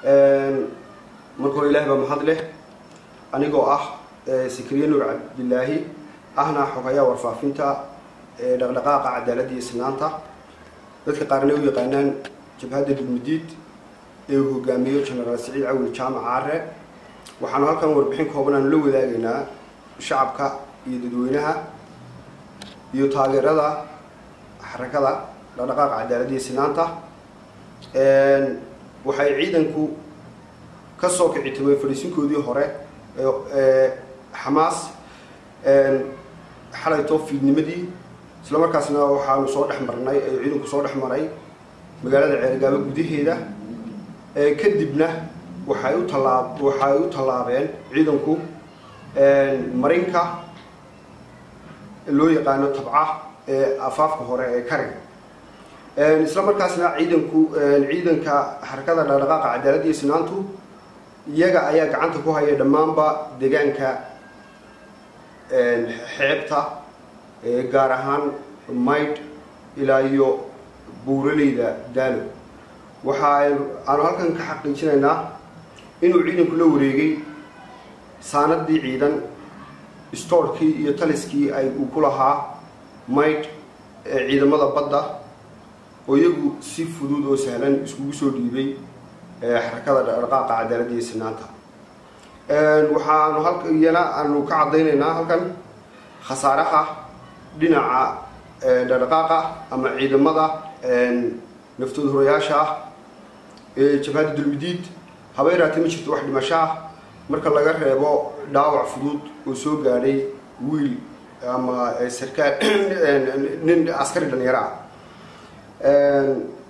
marka hore ilahi baa mahad leh anigoo ah sikriye nuur cabdilaahi ahna xogayaa warfaafinta dhaqdhaqaaqa cadaaladda iyo sinaanta dadka qaarna u yaqaanaan jabhadda dulmudiid ee uu hogaamiyo genaraal siciid cawil jaamac caare waxaanu halkan warbixin kooban aanu la wadaagaynaa shacabka iyo dadweynaha iyo taageerada xarakada dhaqdhaqaaqa cadaaladda iyo sinaanta waxay ciidanku ka soo kici timay fadhiisinkoodii hore ee xamaas xalayto fiidnimadii isla markaasna waxaanu soo dhex marnay ee ciidanku soo dhex maray magaalada ceergaabo gudaheeda kadibna waxay u tallaab waxay u tallaabeen ciidanku marinka loo yaqaano tabca ee afaafka hore ee karig isla markaasna ciidanku ciidanka xarakada dhaqdhaqaaqa cadaaladda iyo sinaantu iyaga ayaa gacanta ku haya dhammaanba deegaanka xeebta gaar ahaan maydh ilaa iyo buuraleyda daalo waxa aanu halkan ka xaqiijinaynaa inuu ciidanku la wareegay saanadii ciidan stoorkii iyo taliskii ay uu ku lahaa maydh ee ciidamada badda oo iyagu si fudud oo sahlan iskugu soo dhiibay xarakada dhaqdhaqaaqa cadaaladda iyo sinaanta waxaanu halka iyana aanu ka caddaynaynaa halkan khasaaraha dhinaca dhaqdhaqaaqa ama ciidamada naftood horayaasha ah ee jabhadda dulmidiid habeeraati ma jirto wax dhimasho ah marka laga reebo dhaawac fudud oo soo gaadhay wiil ama sarkaal nin askari dhalinyaro ah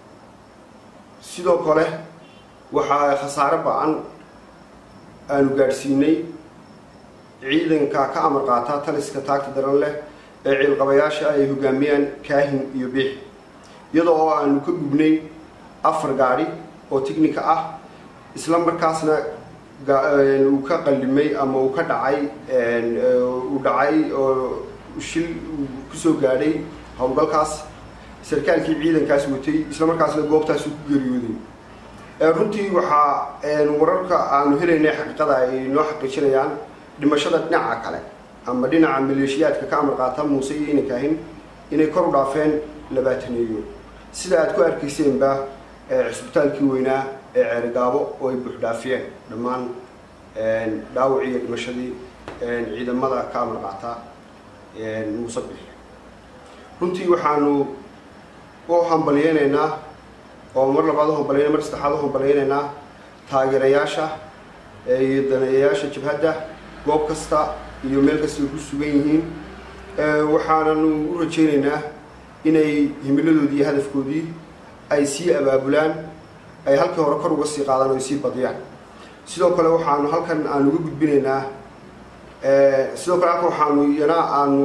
sidoo kale waxaa khasaare ba-an aanu gaadhsiinay ciidanka ka amar qaata taliska taagta daran leh ee ciilqabayaasha ay hogaamiyaan kaahin iyo biix iyadoo oo aanu ka gubnay afar gaadhi oo ticnica ah isla markaasna uu ka qallimay ama uu ka dhacay uu dhacay oo shil kusoo gaadhay howlgalkaas sarkaalkii ciidankaas watay isla markaasna goobtaas ku geeriyooday runtii waxaa wararka aanu helaynay xaqiiqada ay noo xaqiijinayaan dhimashada dhinaca kale ama dhinaca maleeshiyaadka ka amar qaata muuse iyo inankaahin inay kor u dhaafeen labaataneeyo sida aad ku arkayseenba cisbitaalkii weynaa ee ceerigaabo oo ay buuxdhaafiyeen dhammaan dhaawacii iyo dhimashadii ciidamada ka amar qaata muuse bix runtii waxaanu u hambalyeynaynaa oo mar labaad u hambalyayna mar saddexaad u hambalyaynaynaa taageerayaasha iyo daneeyayaasha jabhadda goob kasta iyo meel kasta ay ku sugan yihiin waxaananu u rajaynaynaa inay himiladoodii iyo hadafkoodii ay sii abaabulaan ay halkii hore kor uga sii qaadaan o ay sii badiyaan sidoo kale waxaanu halkan aanu uga gudbinaynaa sidoo kale halkan waxaanu iyana aanu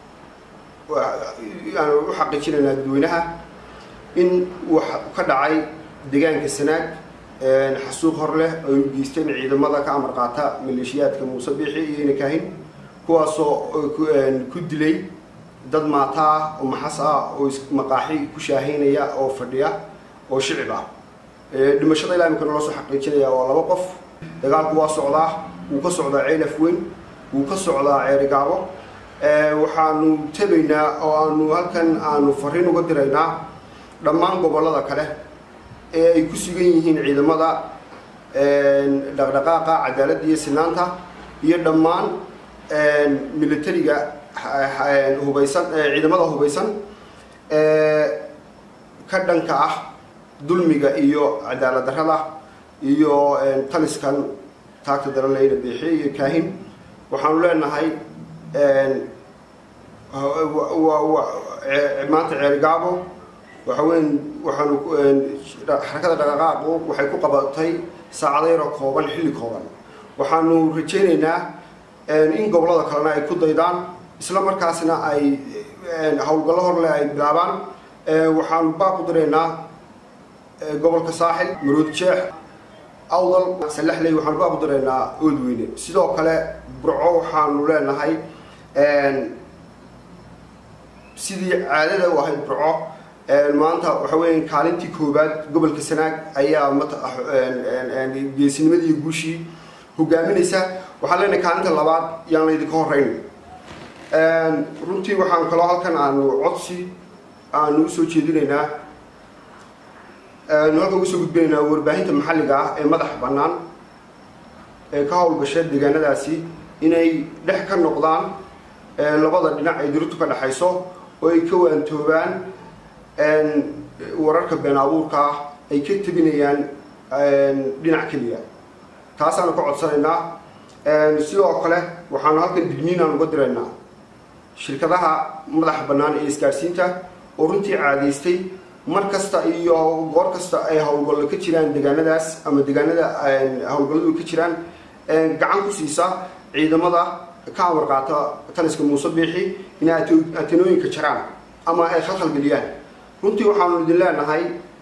aanu u xaqiijinaynaa dadweynaha in uu ka dhacay deegaanka sanaag xasuuq hor leh ay u geysteen ciidamada ka amar qaata maleeshiyaadka muuse biixi iyo inakaahin kuwaasoo ku dilay dad maata ah oo maxas ah oo maqaaxi ku shaahaynaya oo fadhiya oo shicib ah dhimashada ilaa imika naloo soo xaqiijinaya waa laba qof dagaalku waa socdaa wuu ka socdaa ceylaf weyn wuu ka socdaa ceerigaabo waxaanu tegaynaa oo aanu halkan aanu fariin uga diraynaa dhammaan gobollada kale ee ay ku sugan yihiin ciidamada dhaqdhaqaaqa cadaaladda iyo sinaanta iyo dhammaan militariga hubaysan ciidamada hubaysan ka dhanka ah dulmiga iyo cadaalad darrada iyo taliskan taagta daranleyna biixiye iyo kaahin waxaanu leenahay maanta ceerigaabo waxa weyn waxaanu xarakada dhaqaqaaqu waxay ku qabatay saacado yaroo kooban xilli kooban waxaanu rajaynaynaa in gobollada kalena ay ku daydaan isla markaasna ay howlgallo horleh ay bilaabaan waxaanu baaq u diraynaa gobolka saaxil maroodi jeex awdal salaxley waxaanu baaq u diraynaa oodweyne sidoo kale burco waxaanu leenahay sidii caadada u ahayd burco maanta waxa weya kaalintii koowaad gobolka sanaag ayaa geesinimadii guushii hogaaminaysa waxaan leenahay kaalinta labaad yaan laydinka horeyn runtii waxaan kaloo halkan aanu codsi aanu usoo jeedinaynaa aanu halkan usoo gudbinaynaa warbaahinta maxalliga ah ee madaxa bannaan ee ka howlgasha deegaanadaasi inay dhex ka noqdaan labada dhinac ay dirirtu ka dhexayso oo ay ka waantoobaan wararka been abuurka ah ay ka tebinayaan dhinac keliya taasaanu ka codsanaynaa sidoo kale waxaanu halkan digniinaan uga diraynaa shirkadaha madaxa bannaan ee isgaadhsiinta oo runtii caadaystay mar kasta iyo goor kasta ay howlgallo ka jiraan deegaanadaas ama deegaanada howlgalladu ka jiraan gacan ku siisa ciidamada ka amar qaata taliska muuse biixi inay atenooyinka jaraan ama ay khalkhalgeliyaan runtii waxaanu idin leenahay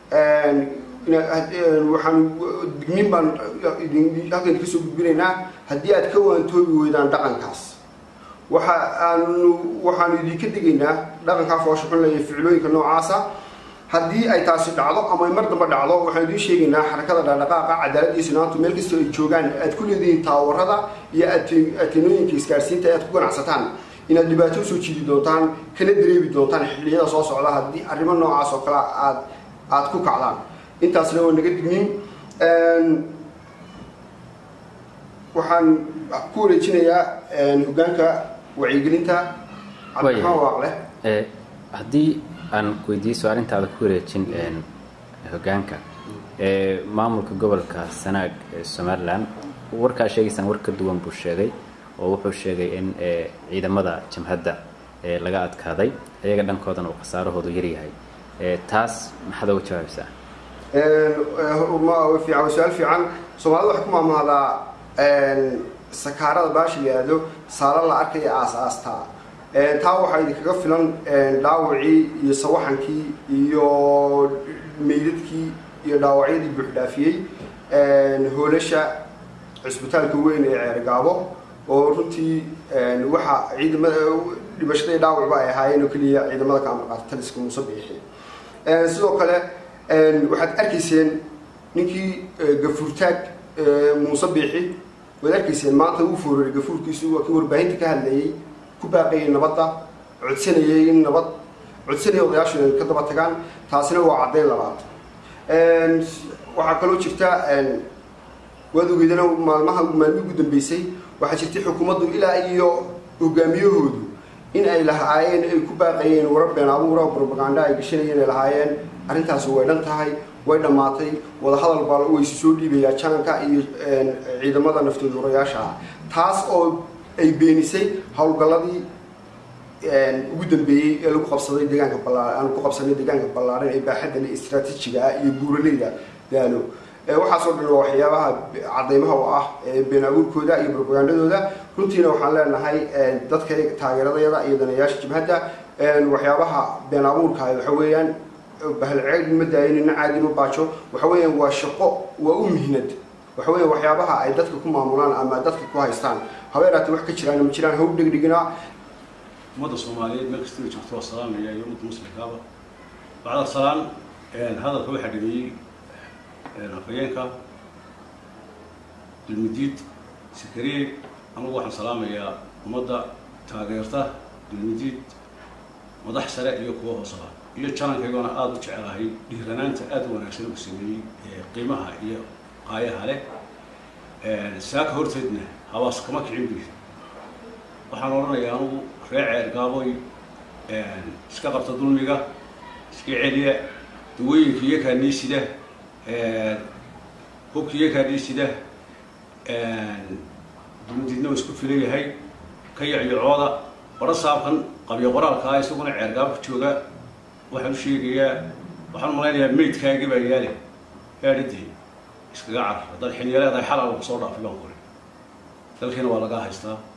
waxaan digniin baan halkan idinka soo gudbinaynaa haddii aad ka waantoobi weydaan dhaqankaas waxa aanu waxaanu idinka digaynaa dhaqankaa foosha xun leeya ficilooyinka noocaasa haddii ay taasi dhacdo ama mar damba dhacdo waxaan idiin sheegaynaa xarakada dhaqdhaqaaqa cadaalad iyo sinaantu meel kastoo ay joogaan aad ku leedihiin taawarada iyo atenooyinka isgaarsiinta aad ku ganacsataan inaad dhibaato usoo jiidi doontaan kana dareebi doontaan xilliyada soo socda haddii arrimo noocaas oo kale aad aada ku kacdaan intaasna waa naga digniin waxaan ku wareejinayaa hogaanka wacyigelinta cabdiraxmaan waaqle haddii aan weydiiso arrintaada ku wareejin hogaanka maamulka gobolka sanaag ee somalilan warkaa sheegaysaan war ka duwan buu sheegay oo wuxuu sheegay in ciidamada jamhadda laga adkaaday iyaga dhankoodana uu khasaarahoodu yaryahay taas maxaad oga jawaabaysaa fiican su-aal fiican soomaalida waxay ku maamahdaa sakaarada baashi la yihahdo saala la arkaya aas-aastaa taa waxaa idinkaga filan dhaawacii iyo sawaxankii iyo meydadkii iyo dhaawacyadii buuxdhaafiyey hoolasha cisbitaalka weyn ee ceergaabo oo runtii waxa ciidamada dhimashada iyo dhaawacba ay ahaayeen oo keliya ciidamada ka amar qaata taliska muuse biixi sidoo kale waxaad arkayseen ninkii gafuurtaag muuse biixi waad arkayseen maanta uu foorari gafuurkiisu waa kii warbaahinta ka hadlayay ku baaqayay nabadda codsanayay in nabad codsanaya odayaashu inay ka daba tagaan taasina waa caddayn labaad waxaa kaloo jirta waad ogeydana maalmaha maalmihii ugu dambeysay waxaa jirtay xukuumaddu ilaa iyo hogaamiyahoodu in ay lahaayeen ay ku baaqayeen warar been abuura propaganda ay gashanayeen ay lahaayeen arrintaasi way dhan tahay way dhammaatay wadahadal baa waysu soo dhiibayaa jaanka iyo ciidamada naftoodurayaasha ah taas oo ay beenisay howlgalladii ugu dambeeyey ee lagu qabsaday deegaanka ballaa aan ku qabsanay deegaanka ballaaran ee baaxadda le istraatiijiga ah iyo buuraleyda daalo waxaasoo dhan waa waxyaabaha cadaymaha u ah been abuurkooda iyo propagandadooda runtiina waxaan leenahay dadka taageeradayada iyo danayaasha jibhadda waxyaabaha been abuurka waxa weeyaan bahalceed ma daayin ina caadi ma baajo waxa weeyaan waa shaqo waa u mihnad waxa weeyaan waxyaabaha ay dadka ku maamulaan ama dadka ku haystaan habeeraati wax ka jiraan ma jiraan haw dhegdhegina ummadda soomaaliyeed meel kastaba joogto waa salaamaya iyo ummadda muslimkaaba bacda salaan hadalka waxaa dhameeyey afhayeenka dulmudiid sakariye anugu waxaan salaamayaa ummadda taageerta dulmudiid madax sare iyo kuwa hoosaba iyo janankaygoona aada u jecelahay dhiiranaanta aada u wanaagsan uu sameeyey qiimaha iyo qaayaha leh saaka horteedna habaas kama kicin bi waxaan odhanayaa anugu ree ceer gaaboy iska qabta dulmiga iska celiya dawooyinka iyakaa niisida hubka iyakaa niisida dulmudiidna waa isku filan yahay ka yacyocooda qora saabkan qabyo qoraalkaa isaguna ceergaabka jooga waxaan u sheegayaa waxaan malaynayaa maydkaagii baa yaale gaadhidii iskaga carar haddaad xiniya leedahay xalal soo dhaafi baan kuri dalkiina waa lagaa haystaa